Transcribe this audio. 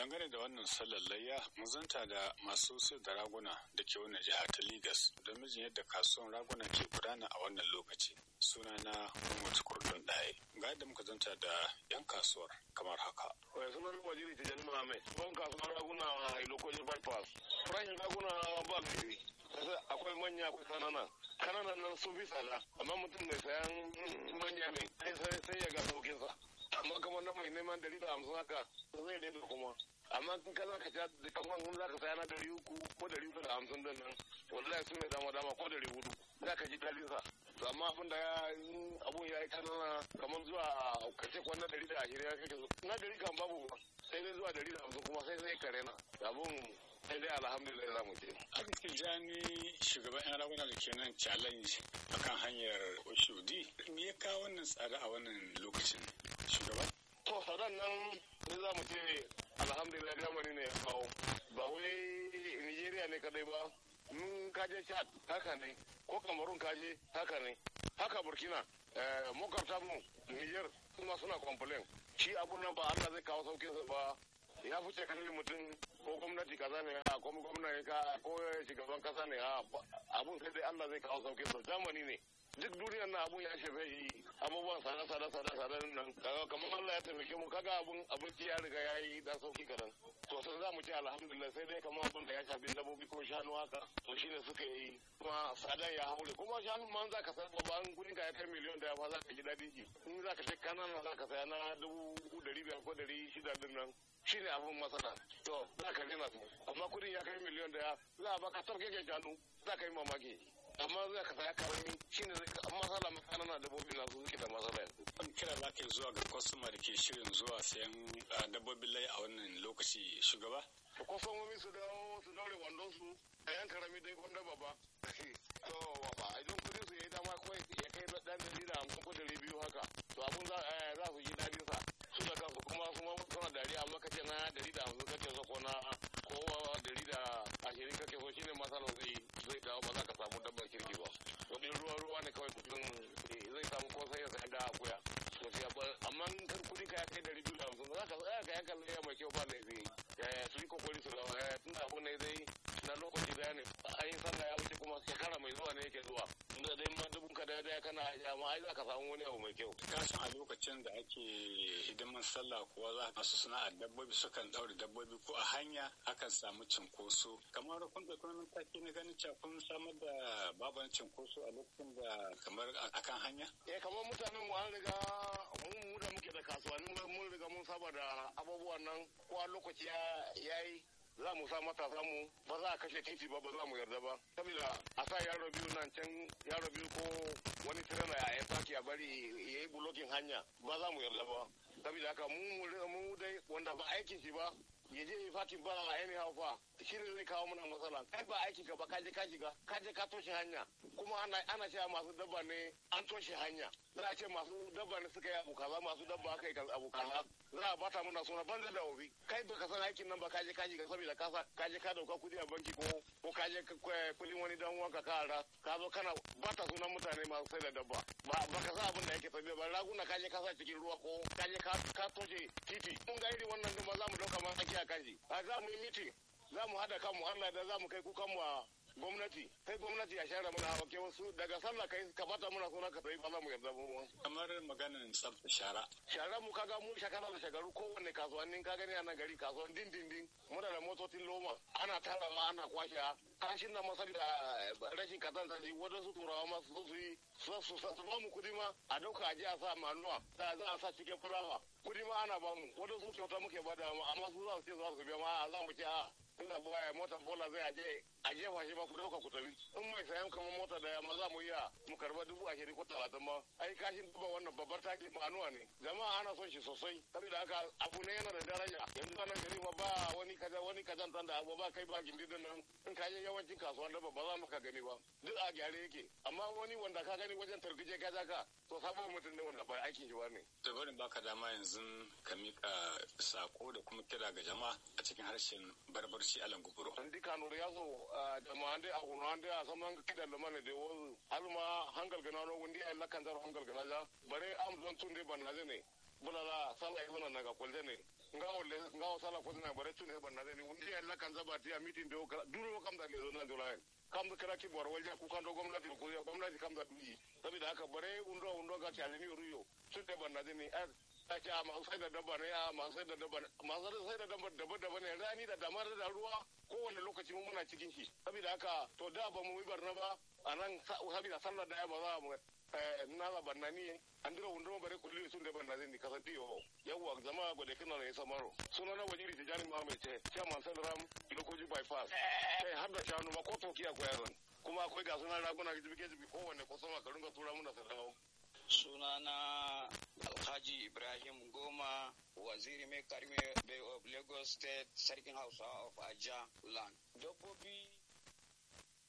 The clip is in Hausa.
dangane da wannan sallar layya mun zanta da masu sayar da raguna da ke wannan jiha ta Legas don mijin yadda kasuwan raguna ke gudana a wannan lokaci suna na Umar Kurdun Daye ga yadda muka zanta da yan kasuwar kamar haka Wai sunan wajiri ta jani Muhammad ban kasuwar raguna a lokacin bypass farashin raguna ba gari akwai manya akwai kanana kananan nan sun fi tsada amma mutum mai sayan manya ne sai ya ga saukinsa amma kamar na mai neman dari da hamsin haka zai daina kuma amma in ka zaka ta da kamar in zaka saya na dari uku ko dari uku da hamsin din nan wallahi sun mai dama dama ko dari hudu zaka ji dalin sa to amma abin da ya abun ya yi kanana kamar zuwa kace kwan na dari da ashirin ya kake na dari kan babu sai dai zuwa dari da hamsin kuma sai sai kare na abun sai dai alhamdulillah za mu ce. Aka Tijjani shugaban 'yan raguna da ke nan challenge akan hanyar Oshodi. Me ya kawo wannan tsada a wannan lokacin shugaba? To tsadan nan ne za mu ce alhamdulillah zamani ne ya kawo. Ba wai Nigeria ne kadai ba. Mun kaje Chad haka ne. Ko Cameroon kaje haka ne. Haka Burkina. Makwabta mu Niger kuma suna complain. Shi abun nan ba Allah zai kawo sauƙinsa ba ya fice kalli mutum ko gwamnati kaza ne a ko gwamnati ka ko shugaban kasa ne a abun sai dai Allah zai kawo sauƙin sa zamani ne duk duniyar na abun ya shafe shi abubuwan sada sada sada sada nan kaga kamar Allah ya taimake mu kaga abun abinci ya riga ya yi dan sauki kadan to sai za mu ce alhamdulillah sai dai kamar abun da ya shafi dabbobi ko shanu haka to shine suka yi kuma sadan ya haure kuma shanu man za ka san babban gudun ka ya kai miliyon da ya fa za ka ji daɗi ji in za ka ce kanana za ka saya na dubu ɗari biyar ko ɗari shida din nan shine abun matsala to za ka rena su amma kudin ya kai miliyon daya za a baka tarke ke shanu za ka yi mamaki amma za ka saya karami shine matsala matsala na dabbobi na su suke da matsala yanzu. An kira za ka zuwa ga kwastoma da ke shirin zuwa sayan dabbobin lai a wannan lokaci shugaba? To kwastomomi su dawo su daure wandon su a yan karami dai gwanda babba. To ba idan kudin su ya yi dama kawai ya kai dan dari da hamsin ko dari biyu haka to abun za su ji daɗin sa. su da kansu kuma su ma suna dariya amma kace na dari da hamsin kake so ko na ko dari da ashirin kake so shine masala zai zai dawo ba za ka samu dabbar kirki ba wani ruwa ruwa ne kawai mutum zai samu ko sai ya sai da akuya to sai ba amma in kan kudi ka ya kai dari biyu da hamsin za ka tsaya ka yanka laya mai kyau ba laifi su yi kokari su dawo tun da abu ne zai na lokaci daya ne an yi sallah ya wuce kuma shekara mai zuwa ne yake zuwa inda dai ma dubun ka daya daya kana amma ai za ka samu wani abu mai kyau ka san a lokacin da ake hidiman sallah kuwa za ka su sana'ar dabbobi sukan daure dabbobi ko a hanya akan samu cinkoso kamar kun da kuma mataki na ganin cewa kun samar da baban cinkoso a lokacin da kamar akan hanya eh kamar mutanen mu an riga mu da muke da kasuwanni mun riga mun saba da abubuwan nan ko a lokaci ya yi za mu sa matasa mu ba za a kashe titi ba ba za mu yarda ba saboda a sa yaro biyu nan can yaro biyu ko wani tirana ya yi faki a bari ya yi bulokin hanya ba za mu yarda ba saboda haka mu mu dai wanda ba aikin shi ba ya je yi fakin ba a anyhow fa shi ne zai kawo mana matsala kai ba aiki ka ba ka je ka shiga ka je ka toshe hanya kuma ana ana cewa masu dabba ne an toshe hanya za a ce masu dabba ne suka yi abu kaza masu dabba aka yi abu kaza za a bata mana suna banza da obi kai baka san aikin nan ba ka je ka shiga saboda ka ka je ka dauka kudi a banki ko ko ka je kudin wani dan uwanka ka ara ka zo kana bata sunan mutane masu sai da dabba ba baka san abin da yake tafiya ba raguna ka je ka sa cikin ruwa ko ka je ka toshe titi mun ga irin wannan duma za mu dauka mataki a kanji a za mu yi mitin za mu haɗa kanmu Allah da za mu kai kukanmu a gwamnati sai gwamnati ya share mana hawa wasu daga sallah kai ka bata muna suna ka sai ba za mu yarda ba kamar maganin tsafta shara shara mu kaga mu shekara da shekaru kowanne kasuwannin ka gani a nan gari kasuwan din din din muna da motocin loma ana tarawa ana kwashe kashin nan masar da rashin kazanta ji wadansu turawa ma su su yi su su ba mu kudi ma a dauka a je a sa manuwa da za a sa cikin fulawa kudi ma ana ba mu wadansu kyauta muke ba da amma su za su ce za su biya ma za mu ce a ina baya mota bola zai aje a jefa shi ba ku dauka ku tafi in mai sayan kamar mota da yamma za mu iya mu karba dubu ashirin ko talatin ma ai kashin duba wannan babbar taki manuwa ne jama'a ana son shi sosai saboda haka abu ne yana da daraja yanzu wannan gari ma ba wani kaza wani kazantan da abu ba kai ba gindin nan in ka je yawancin kasuwan da ba za mu ka gani ba duk a gyare yake amma wani wanda ka gani wajen tarkije ka ka to sabon mutum ne wanda ba aikin shi ba ne. da barin baka dama yanzu ka mika sako da kuma kira ga jama'a a cikin harshen barbarci alan guburo. Andi kanuri ya so jama'a ande a kuno ande a saman kidan da mana da wasu alma hangal gana no wundi ay lakan zar hangal gana ja bare am zon tunde ban na ne bulala sala ibana naga kulde ne ngawo le ngawo sala ko na bare tune ban na ni undi alla kan zaba ti meeting do duro kam da le zo na do lai kam da kira ki bor walja ku kan do gwamnati ko ya gwamnati kam da duyi saboda haka bare undo undo ga ta ni ruyo tun da ban na ni ta ce a masu sai da dabba ne a masu sai da dabba masu sai da dabba dabba dabba ne rani da damar da ruwa kowane lokaci mun muna cikin shi saboda haka to da ba mu yi barna ba a nan saboda sallar da ya ba za mu na la bannani andira wundo bare kulli sun da banna zai kasance yo yawa zama gode kana ne samaro suna na wajiri ta jani mahammed ce chairman sadram ilokoji bypass sai har da shanu ma ko to kiya ko yaron kuma akwai ga sunan raguna jibi jibi kowanne ko sama ka ringa tura mun da sadawo sunana alhaji ibrahim goma waziri mai karmi bay of lagos state sarkin hausa of aja land dabbobi